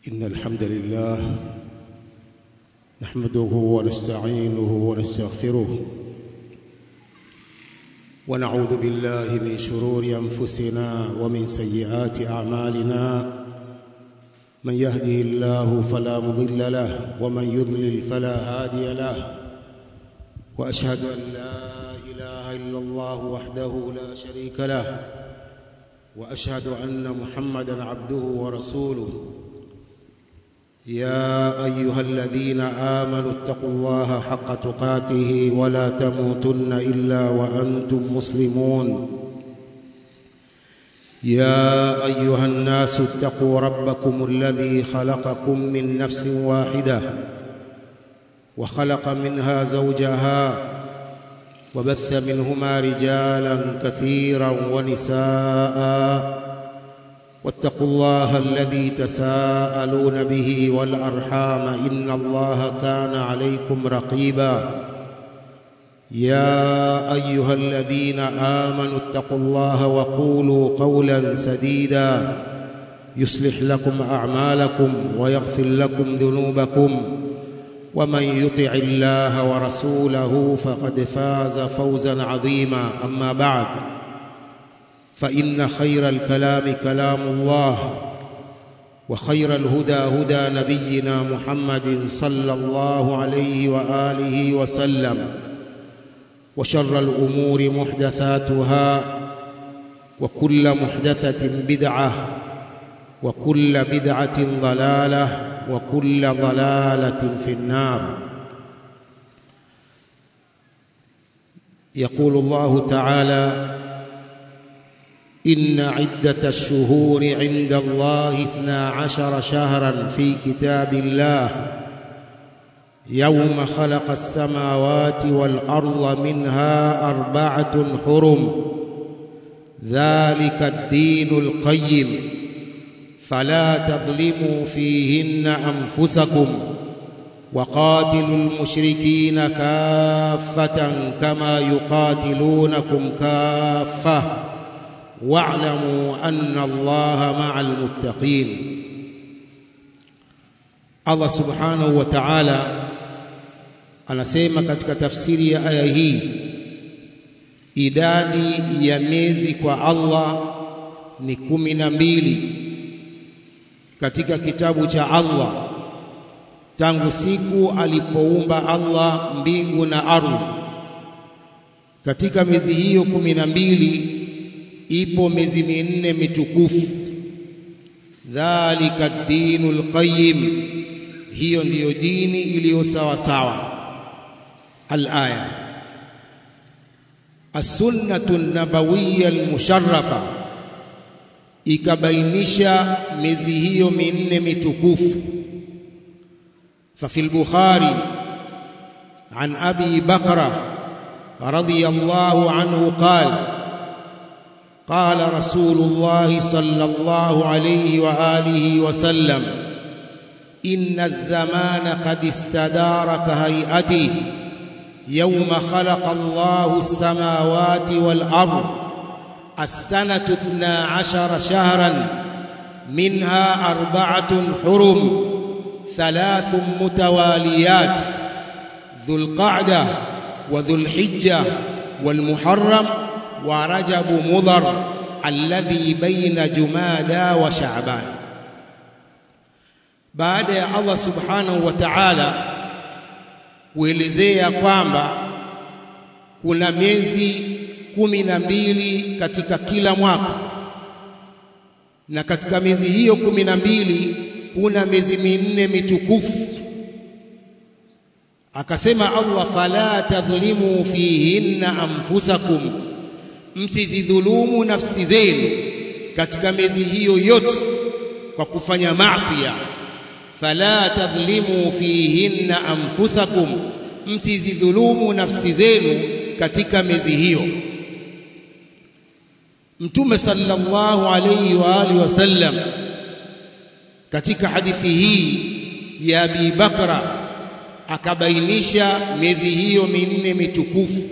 إن الحمد لله نحمده ونستعينه ونستغفره ونعوذ بالله من شرور أنفسنا ومن سيئات أعمالنا من يهده الله فلا مضل له ومن يضلل فلا هادي له وأشهد أن لا إله إلا الله وحده لا شريك له وأشهد أن محمدا عبده ورسوله يا أيها الذين آمنوا اتقوا الله حق تقاته ولا تموتن إلا وأنتم مسلمون يا أيها الناس اتقوا ربكم الذي خلقكم من نفس واحدة وخلق منها زوجها وبث منهما رجالا كثيرا ونساء واتقوا الله الذي تساءلون به والأرحام إن الله كان عليكم رقيبا يا أيها الذين آمنوا اتقوا الله وقولوا قولا سديدا يصلح لكم أعمالكم ويغفر لكم ذنوبكم ومن يطع الله ورسوله فقد فاز فوزا عظيما أما بعد فإن خير الكلام كلام الله وخير الهدى هدى نبينا محمد صلى الله عليه وآله وسلم وشر الأمور محدثاتها وكل محدثة بدعة وكل بدعة ضلالة وكل ضلالة في النار يقول الله تعالى إن عدة الشهور عند الله اثنا عشر شهرا في كتاب الله يوم خلق السماوات والأرض منها أربعة حرم ذلك الدين القيم فلا تظلموا فيهن أنفسكم وقاتلوا المشركين كافة كما يقاتلونكم كافة واعلموا أن الله مع المتقين Allah subhanahu wa ta'ala anasema katika tafsiri ya aya hii idadi ya miezi kwa Allah ni kumi na mbili katika kitabu cha Allah tangu siku alipoumba Allah mbingu na ardhi katika miezi hiyo kumi na mbili ipo miezi minne mitukufu dhalika dinul qayyim hiyo ndiyo dini iliyo sawa sawa alaya as-sunnatu an-nabawiyya al-musharrafa ikabainisha miezi hiyo minne mitukufu ففي البخاري عن أبي بكر رضي الله عنه قال قال رسول الله صلى الله عليه وآله وسلم إن الزمان قد استدار كهيئته يوم خلق الله السماوات والأرض السنة اثنا عشر شهرا منها أربعة حرم ثلاث متواليات ذو القعدة وذو الحجة والمحرم ورجب مضر الذي بين جمادى وشعبان baada ya Allah subhanahu wa ta'ala kuelezea kwamba kuna miezi kumi na mbili katika kila mwaka na katika miezi hiyo kumi na mbili kuna miezi minne mitukufu akasema Allah fala tadhlimu fihinna anfusakum msizidhulumu nafsi zenu katika miezi hiyo yote kwa kufanya maasi fala tadhlimu fihinna anfusakum msizidhulumu nafsi zenu katika miezi hiyo Mtume sallallahu alayhi wa alihi wasallam katika hadithi hii ya Abi Bakra akabainisha miezi hiyo minne mitukufu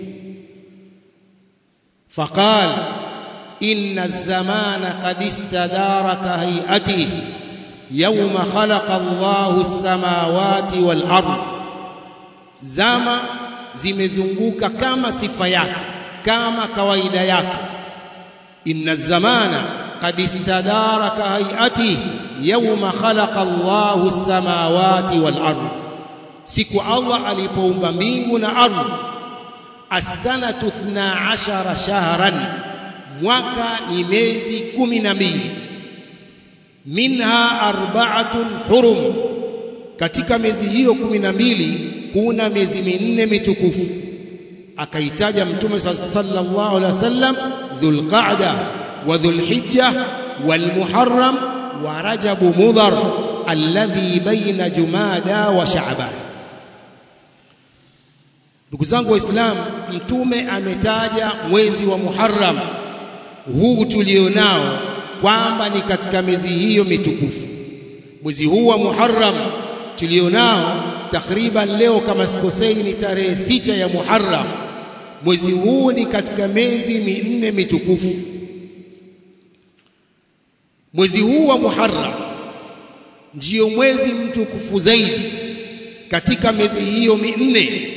faqal inna az-zamana qad istadara ka hay'atihi yauma khalaqa Allahu as-samawati wal ard zama zimezunguka kama sifa yake kama kawaida yake inna zamana qad istadara ka hayati yauma khalaqa Allahu as-samawati wal ard siku Allah alipoumba mbingu na ardhi as-sanatu 12 shahran mwaka ni miezi kumi na mbili minha arba'atun hurum katika miezi hiyo kumi na mbili kuna miezi minne mitukufu akaitaja mtume sallallahu alaihi wasallam dhulqa'da wa dhulhijja walmuharram wa rajabu mudhar alladhi baina jumada wa sha'ban ndugu zangu waislamu mtume ametaja mwezi wa muharram huu tulionao kwamba ni katika miezi hiyo mitukufu mwezi huu wa muharram tulionao takriban leo kama sikosei ni tarehe sita ya muharram mwezi huu ni katika miezi minne mitukufu mwezi huu wa muharram ndiyo mwezi mtukufu zaidi katika miezi hiyo minne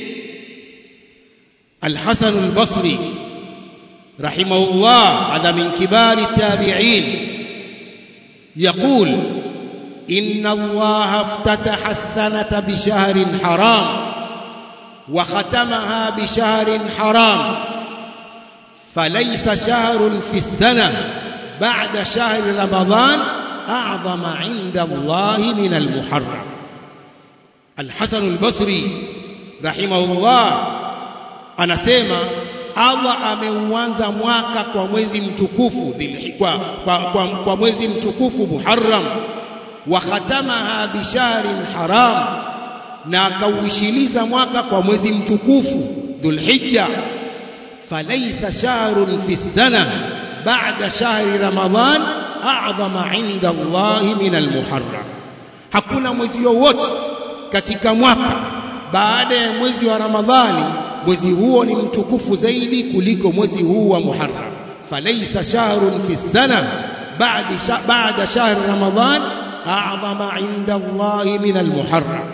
الحسن البصري رحمه الله هذا من كبار التابعين يقول إن الله افتتح السنة بشهر حرام وختمها بشهر حرام فليس شهر في السنة بعد شهر رمضان أعظم عند الله من المحرم الحسن البصري رحمه الله anasema Allah ameuanza mwaka kwa mwezi mtukufu kwa, kwa, kwa, kwa mwezi mtukufu Muharram wa khatamaha bishahrin haram na akauishiliza mwaka kwa mwezi mtukufu Dhulhijja falaysa shahrun fi sana ba'da shahri Ramadhan a'zama 'inda Allah min al-Muharram hakuna mwezi wowote katika mwaka baada ya mwezi wa Ramadhani mwezi huo ni mtukufu zaidi kuliko mwezi huu wa Muharram falaysa shahrun fi sana ba'da ba'da shahr Ramadhan a'zama 'inda Allah min al-Muharram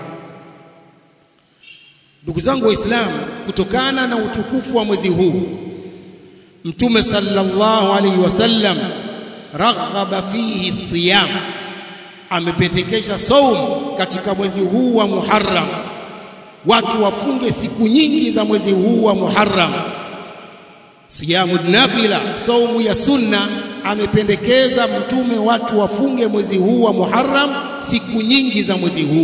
ndugu zangu waislamu kutokana na utukufu wa mwezi huu mtume sallallahu alaihi wasallam raghaba fihi siyam amependekeza saum katika mwezi huu wa Muharram watu wafunge siku nyingi za mwezi huu wa Muharram siyamu nafila saumu ya sunna amependekeza mtume watu wafunge mwezi huu wa Muharram siku nyingi za mwezi huu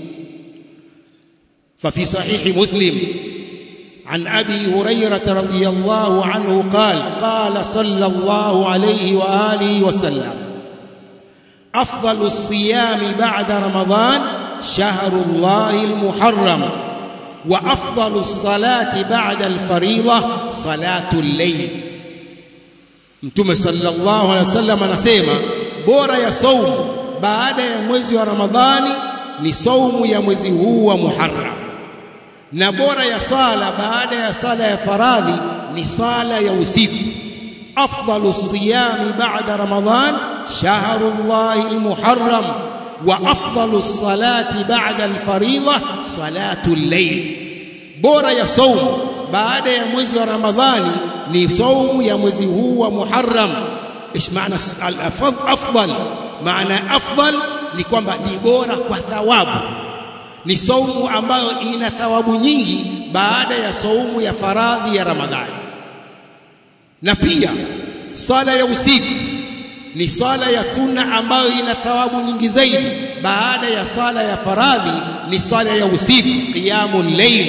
ففي صحيح مسلم عن ابي هريره رضي الله عنه قال قال صلى الله عليه واله وسلم افضل الصيام بعد رمضان شهر الله المحرم وافضل الصلاه بعد الفريضه صلاه الليل mtume sallallahu alaihi wasallam anasema bora ya saumu baada ya mwezi wa ramadhani ni saumu ya mwezi huu wa muharram na bora ya sala baada ya sala ya faradhi ni sala ya usiku afdalu siyami ba'da ramadhan shahrullahi almuharram wa afdalu salati ba'da alfariḍa salatu al-layl bora ya saumu baada ya mwezi wa ramadhani ni saumu ya mwezi huu wa muharram ايش معنى الافضل معنى افضل ni kwamba ni bora kwa thawabu ni saumu ambayo ina thawabu nyingi baada ya saumu ya faradhi ya Ramadhani. Na pia sala ya usiku ni sala ya sunna ambayo ina thawabu nyingi zaidi baada ya sala ya faradhi ni sala ya usiku qiyamul layl.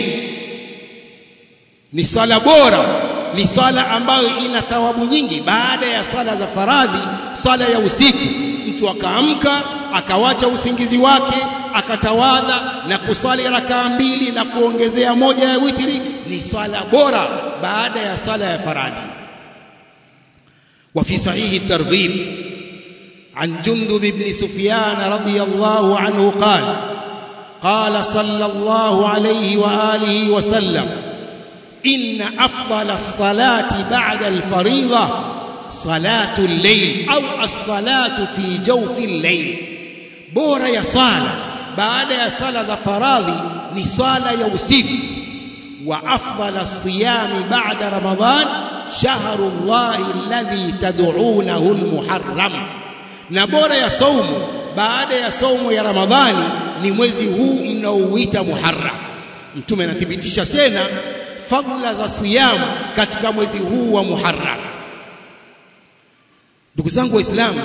Ni sala bora, ni sala ambayo ina thawabu nyingi baada ya sala za faradhi, sala ya usiku. Mtu akaamka akawacha usingizi wake akatawadha na kuswali rakaa mbili na kuongezea moja ya witri ni swala bora baada ya sala ya faradhi وفي صحيح الترغيب عن جندب بن سفيان رضي الله عنه قال قال صلى الله عليه واله وسلم ان افضل الصلاه بعد الفريضه صلاه الليل او الصلاه في جوف الليل bora ya sala baada ya sala za faradhi ni swala ya usiku wa afdala siyami ba'da ramadhan shahru llahi alladhi tad'unahu almuharram na bora ya saumu baada ya saumu ya ramadhani ni mwezi huu mnaouita muharram mtume anathibitisha tena fadla za siyamu katika mwezi huu wa muharram ndugu zangu waislamu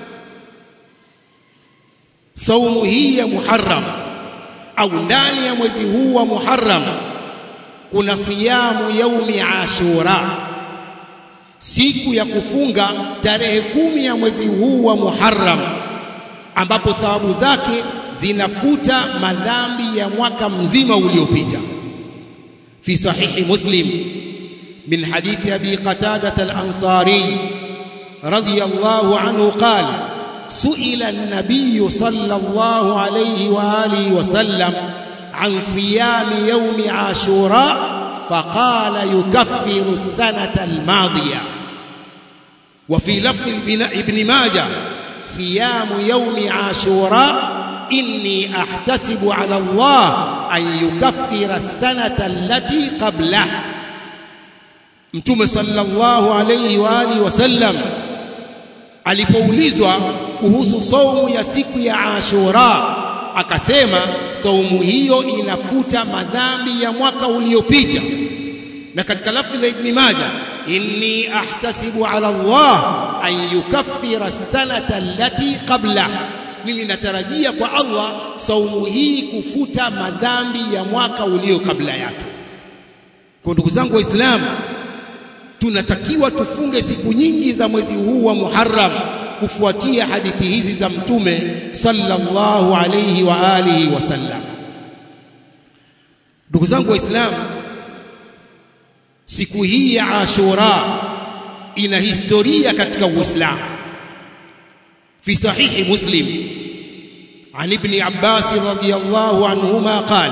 saumu hii ya muharram au ndani ya mwezi huu wa muharram kuna siyamu yaumi ashura siku ya kufunga tarehe kumi ya mwezi huu wa muharram ambapo thawabu zake zinafuta madhambi ya mwaka mzima uliopita fi sahihi muslim min hadithi abi qatadah al-ansari radiyallahu anhu qala سئل النبي صلى الله عليه واله وسلم عن صيام يوم عاشوراء فقال يكفر السنه الماضيه وفي لفظ ابن ماجه صيام يوم عاشوراء اني احتسب على الله ان يكفر السنه التي قبله متى صلى الله عليه واله وسلم alipoulizwa kuhusu saumu ya siku ya Ashura akasema saumu hiyo inafuta madhambi ya mwaka uliopita na katika lafzi la Ibn Majah inni ahtasibu ala Allah an yukaffira sanata allati qabla mimi natarajia kwa Allah saumu hii kufuta madhambi ya mwaka ulio kabla yake kwa ndugu zangu waislamu tunatakiwa tufunge siku nyingi za mwezi huu wa Muharram kufuatia hadithi hizi za mtume sallallahu alayhi wa alihi wasallam ndugu zangu waislamu siku hii ya Ashura ina historia katika Uislamu fi sahihi Muslim عن ابن عباس رضي الله عنهما قال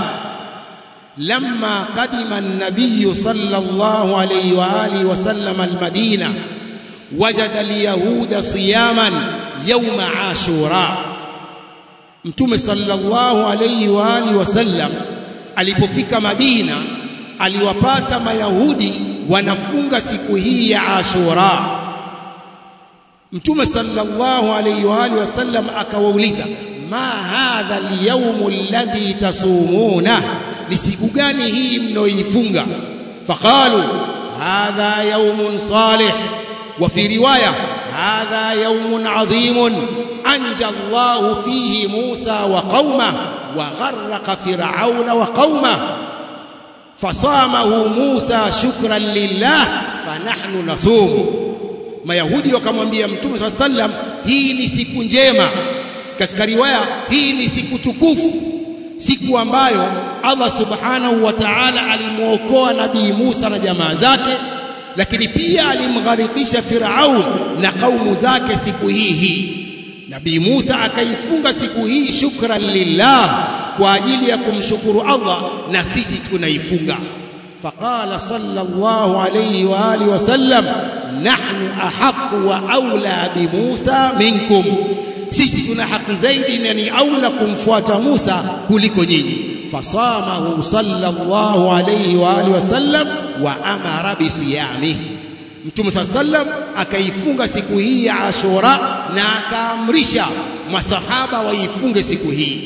لما قدم النبي صلى الله عليه واله وسلم المدينه وجد اليهود صياما يوم عاشوراء mtume sallallahu alayhi wa alihi wasallam alipofika Madina aliwapata mayahudi wanafunga siku hii ya Ashura mtume sallallahu alayhi wa alihi wasallam akawauliza ma hadha al-yawm alladhi tasumuna ni siku gani hii mnaoifunga faqalu hadha yawmun salih wa fi riwaya hadha yawmun adhimun anja Allah fihi Musa wa qauma wa gharraqa fir'auna wa qauma fasamahu Musa shukran lillah fanahnu nasum mayahudi wakamwambia mtume swalla sallam hii ni siku njema katika riwaya hii ni siku tukufu siku ambayo Allah subhanahu wa ta'ala alimuokoa nabii Musa na jamaa zake lakini pia alimgharikisha Firaun na kaumu zake siku hii hii Nabii Musa akaifunga siku hii shukran lillah kwa ajili ya kumshukuru Allah na sisi tunaifunga faqala sallallahu alayhi wa alihi wasallam nahnu ahqqu wa aula bi Musa minkum sisi tuna haki zaidi na ni aula kumfuata Musa kuliko nyinyi fasamahu sallallahu alayhi wa alihi wasallam wa amara bisiyamihi Mtume sallam akaifunga siku hii ya Ashura na akaamrisha masahaba waifunge siku hii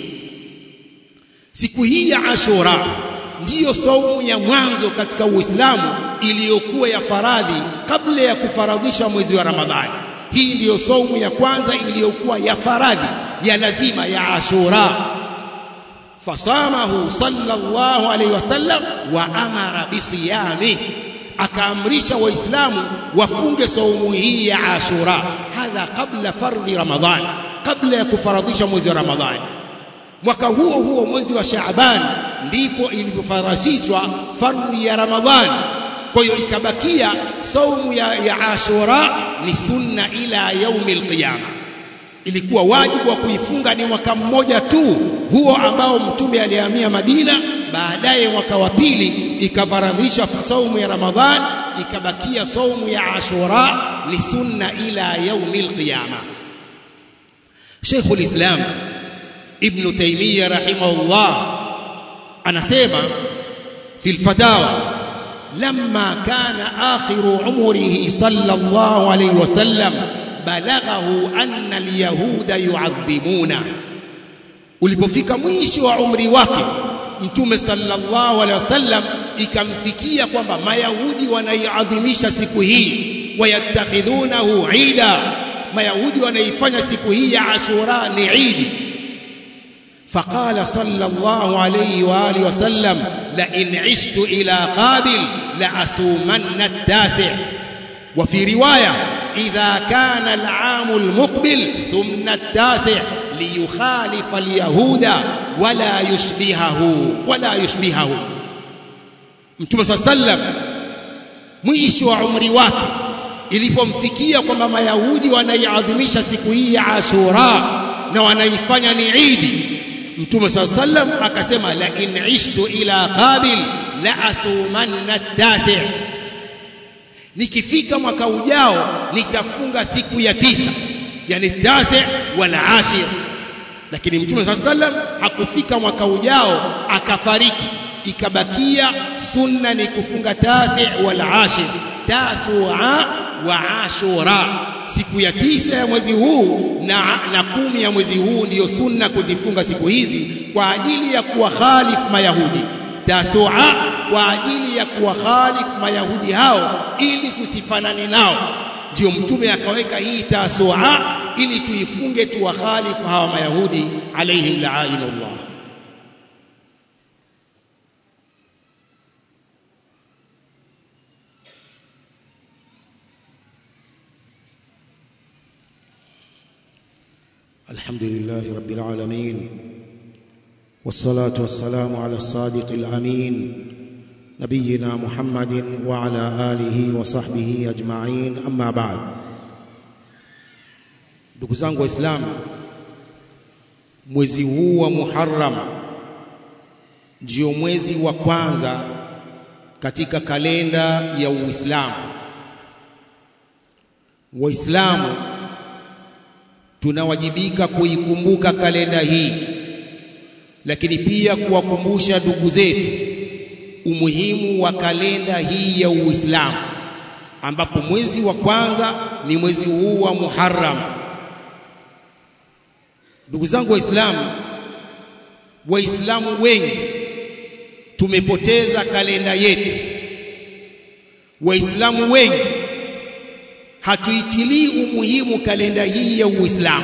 siku hii ya Ashura ndiyo saumu ya mwanzo katika Uislamu iliyokuwa ya faradhi kabla ya kufaradhisha mwezi wa Ramadhani hii ndiyo saumu ya kwanza iliyokuwa ya faradhi ya lazima ya Ashura fasamahu sallallahu alayhi wasallam wa amara bisiyami akaamrisha waislamu wafunge saumu hii ya Ashura hadha kabla fardhi Ramadhan kabla ya kufaradhisha mwezi wa Ramadhani mwaka huo huo mwezi wa Shaaban ndipo ilipofarasishwa fardhi ya Ramadhani kwa hiyo ikabakia saumu ya, ya Ashura ni sunna ila yaumi alqiyama ilikuwa wajibu wa kuifunga ni mwaka mmoja tu huo ambao mtume alihamia Madina baadaye mwaka wa pili ikafaradhisha saumu ya Ramadhan ikabakia saumu ya Ashura ni sunna ila yaumi alqiyama Sheikh ulislam Ibn Taymiyyah rahimahullah anasema fi al-fatawa lamma kana akhiru umrihi sallallahu alayhi wasallam balaghahu anna al-yahuda yu'adhimuna ulipofika mwisho wa umri wake mtume sallallahu alaihi wasallam ikamfikia kwamba mayahudi wanaiadhimisha siku hii wayattakhidhunahu ida mayahudi wanaifanya siku hii ya ashura ni idi فقال صلى الله عليه واله وسلم لئن عشت الى قابل لاسومن التاسع وفي روايه اذا كان العام المقبل ثم التاسع ليخالف اليهود ولا يشبهه ولا يشبهه Mtume صلى الله عليه وسلم mwisho wa umri wake ilipomfikia kwamba mayahudi wanaiadhimisha siku hii ya Ashura na wanaifanya ni Idi Mtume صلى الله عليه وسلم akasema la in ishtu ila qabil la asumanna tasi nikifika mwaka ujao nitafunga siku ya tisa yani tasi wala ashir lakini Mtume صلى الله عليه وسلم hakufika mwaka ujao akafariki ikabakia sunna ni kufunga tasi wal ashir tasua wa ashura siku ya tisa ya mwezi huu na, na kumi ya mwezi huu ndiyo sunna kuzifunga siku hizi kwa ajili ya kuwakhalif mayahudi tasua kwa ajili ya kuwakhalif mayahudi hao ili tusifanane nao ndio mtume akaweka hii tasua ili tuifunge tuwakhalifu hawa mayahudi alaihim la'inullah الحمد لله رب العالمين والصلاة والسلام على الصادق الأمين نبينا محمد وعلى آله وصحبه أجمعين أما بعد ndugu zangu waislamu mwezi huu wa Muharram ndio mwezi wa kwanza katika kalenda ya Uislamu waislamu tunawajibika kuikumbuka kalenda hii lakini pia kuwakumbusha ndugu zetu umuhimu wa kalenda hii ya Uislamu ambapo mwezi wa kwanza ni mwezi huu wa Muharram ndugu zangu waislamu waislamu wengi tumepoteza kalenda yetu waislamu wengi hatuitilii umuhimu kalenda hii ya Uislamu.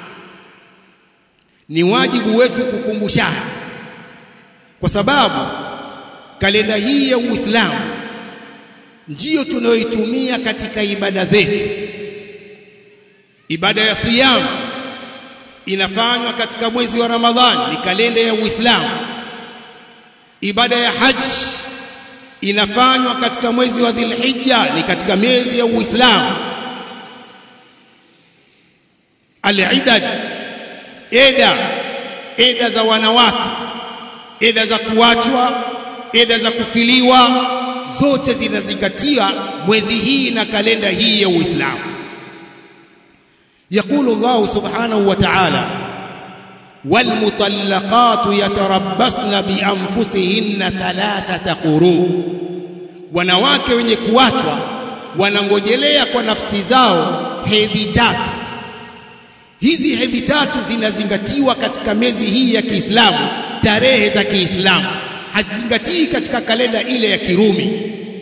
Ni wajibu wetu kukumbushana, kwa sababu kalenda hii ya Uislamu ndiyo tunayoitumia katika ibada zetu. Ibada ya siyam inafanywa katika mwezi wa Ramadhani, ni kalenda ya Uislamu. Ibada ya haji inafanywa katika mwezi wa Dhulhijja, ni katika miezi ya Uislamu. Al-idad, eda eda za wanawake, eda za kuachwa, eda za kufiliwa, zote zinazingatia mwezi hii na kalenda hii ya Uislamu. Yaqulu Allah subhanahu wa ta'ala والمطلقات يتربصن بانفسهن ثلاثه قروء wanawake wenye kuachwa wanangojelea kwa nafsi zao hedhi tatu hizi hedhi tatu zinazingatiwa katika miezi hii ya Kiislamu tarehe za Kiislamu hazizingatii katika kalenda ile ya Kirumi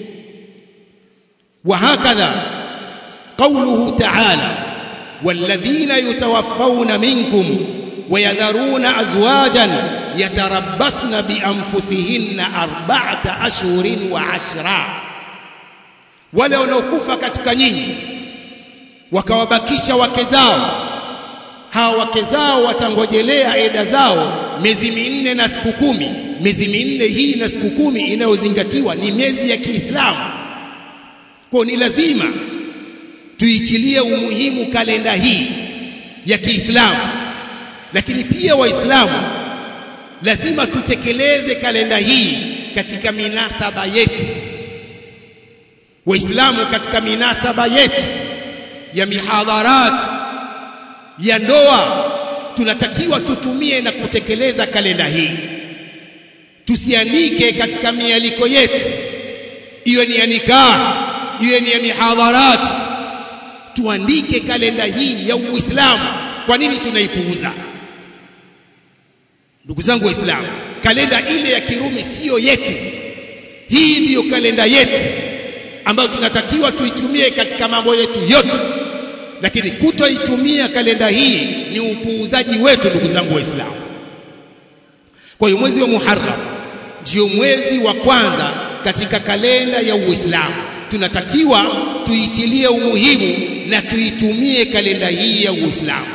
wa hakadha qawluhu ta'ala walladhina yutawaffawna minkum ويذرون أزواجا يتربصن بأنفسهن أربعة أشهر وعشرا wale wanaokufa katika nyinyi wakawabakisha wake zao hawa wake zao watangojelea eda zao miezi minne na siku kumi miezi minne hii na siku kumi inayozingatiwa ni miezi ya Kiislamu kwa ni lazima tuichilie umuhimu kalenda hii ya Kiislamu lakini pia waislamu lazima tutekeleze kalenda hii katika minasaba yetu waislamu katika minasaba yetu ya mihadharat ya ndoa tunatakiwa tutumie na kutekeleza kalenda hii tusiandike katika mialiko yetu iwe ni ya nikah iwe ni ya mihadharat tuandike kalenda hii ya Uislamu kwa nini tunaipuuza ndugu zangu waislamu kalenda ile ya Kirumi siyo yetu hii ndiyo kalenda yetu ambayo tunatakiwa tuitumie katika mambo yetu yote lakini kutoitumia kalenda hii ni upuuzaji wetu ndugu zangu waislamu kwa hiyo mwezi wa Muharram ndio mwezi wa kwanza katika kalenda ya Uislamu tunatakiwa tuitilie umuhimu na tuitumie kalenda hii ya Uislamu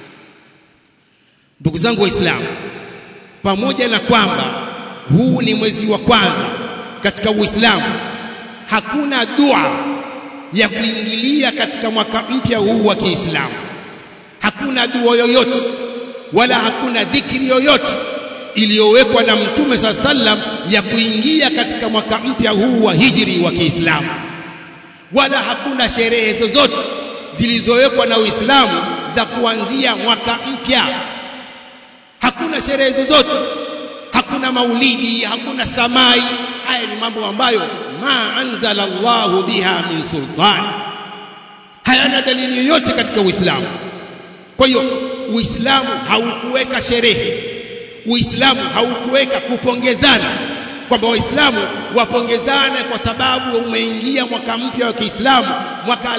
ndugu zangu waislamu pamoja na kwamba huu ni mwezi wa kwanza katika Uislamu hakuna dua ya kuingilia katika mwaka mpya huu wa Kiislamu hakuna dua yoyote wala hakuna dhikri yoyote iliyowekwa na Mtume saa sallam ya kuingia katika mwaka mpya huu wa hijri wa Kiislamu wala hakuna sherehe zozote zilizowekwa na Uislamu za kuanzia mwaka mpya hakuna sherehe zozote hakuna maulidi hakuna samai haya ni mambo ambayo ma anzala Allahu biha min sultan hayana dalili yoyote katika Uislamu kwa hiyo Uislamu haukuweka sherehe Uislamu haukuweka kupongezana kwamba Waislamu wapongezane kwa sababu umeingia mwaka mpya wa Kiislamu mwaka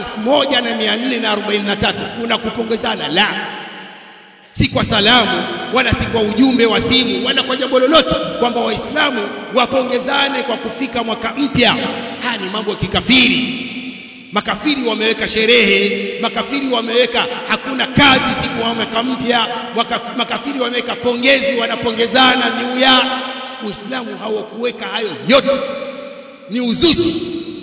1443 kuna kupongezana la si kwa salamu wala si kwa ujumbe wa simu wala kwa jambo lolote kwamba waislamu wapongezane kwa kufika mwaka mpya haya ni mambo ya kikafiri makafiri wameweka sherehe makafiri wameweka hakuna kazi siku ya mwaka mpya makafiri wameweka pongezi wanapongezana new year uislamu hawakuweka hayo yote ni uzushi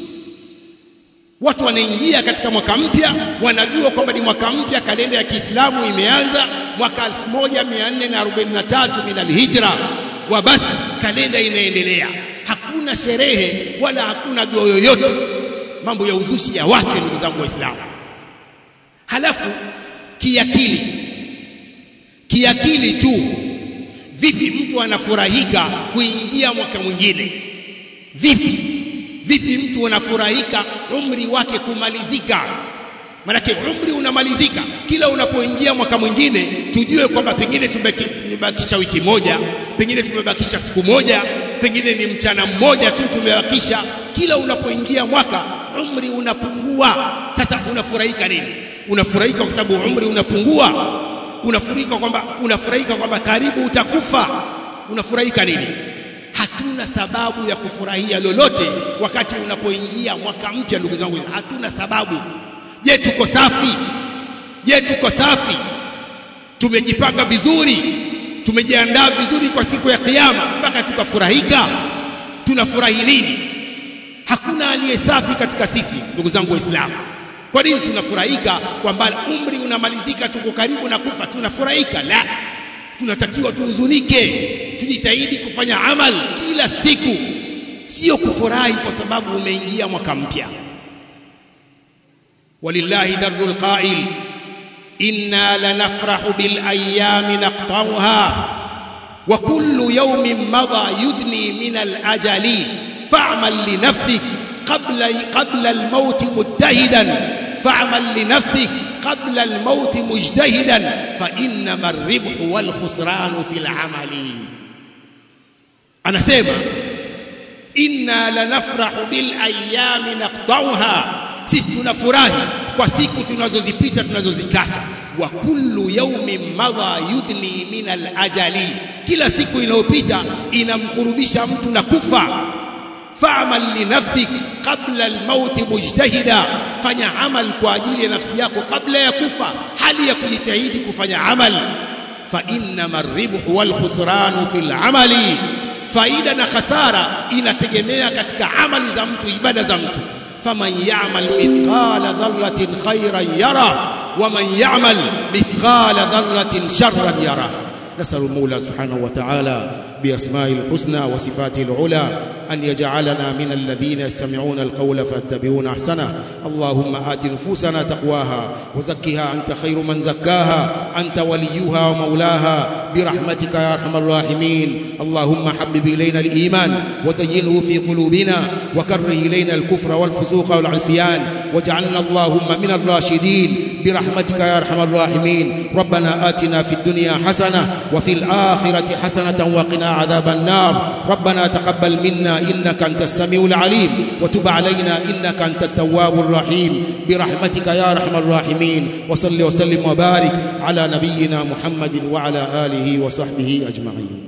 watu wanaingia katika mwaka mpya wanajua kwamba ni mwaka mpya kalenda ya Kiislamu imeanza mwaka 1443 min alhijra wa basi kalenda inaendelea hakuna sherehe wala hakuna dua yoyote mambo ya uzushi ya watu ndugu zangu waislamu halafu kiakili kiakili tu vipi mtu anafurahika kuingia mwaka mwingine vipi vipi mtu anafurahika umri wake kumalizika manake umri unamalizika kila unapoingia mwaka mwingine tujue kwamba pengine tumebakisha wiki moja pengine tumebakisha siku moja pengine ni mchana mmoja tu tumebakisha kila unapoingia mwaka umri unapungua sasa unafurahika nini unafurahika kwa sababu umri unapungua unafurahika kwamba unafurahika kwamba karibu utakufa unafurahika nini hatuna sababu ya kufurahia lolote wakati unapoingia mwaka mpya ndugu zangu hatuna sababu je tuko safi je tuko safi tumejipanga vizuri tumejiandaa vizuri kwa siku ya kiyama mpaka tukafurahika tunafurahi nini hakuna aliye safi katika sisi ndugu zangu waislamu kwa nini tunafurahika kwamba umri unamalizika tuko karibu na kufa tunafurahika la tunatakiwa tuhuzunike tujitahidi kufanya amal kila siku sio kufurahi kwa sababu umeingia mwaka mpya walillahi darul qail inna lanafrahu bil ayami naqtauha wa kullu yawmin madha yudni min al ajali fa'mal li nafsik qabla qabla al maut mujtahidan fa'mal li nafsik قبل الموت مجتهدا فإنما الربح والخسران في العمل anasema inna lanafrahu bil ayami naqtauha sisi tunafurahi kwa siku tunazozipita tunazozikata wa kullu yawmin madha yudni min al ajali kila siku inayopita inamkurubisha mtu na kufa fa'mal li nafsik qabla al-maut mujtahida fanya amal kwa ajili ya nafsi yako kabla ya kufa hali ya kujitahidi kufanya amal fa innama ar-ribhu wal khusranu fil amali faida na khasara inategemea katika amali za mtu ibada za mtu faman ya'mal mithqala dharratin khayran yara waman ya'mal mithqala dharratin sharran yara نسأل المولى سبحانه وتعالى بأسمائه الحسنى وصفاته العلى أن يجعلنا من الذين يستمعون القول فاتبعون أحسنه اللهم آت نفوسنا تقواها وزكها أنت خير من زكاها أنت وليها ومولاها برحمتك يا أرحم الراحمين اللهم حبب إلينا الإيمان وزينه في قلوبنا وكره إلينا الكفر والفسوق والعصيان واجعلنا اللهم من الراشدين برحمتك يا أرحم الراحمين ربنا آتنا في الدنيا حسنة وفي الآخرة حسنة وقنا عذاب النار ربنا تقبل منا إنك أنت السميع العليم وتب علينا إنك أنت التواب الرحيم برحمتك يا أرحم الراحمين وصل وسلم وبارك على نبينا محمد وعلى آله وصحبه أجمعين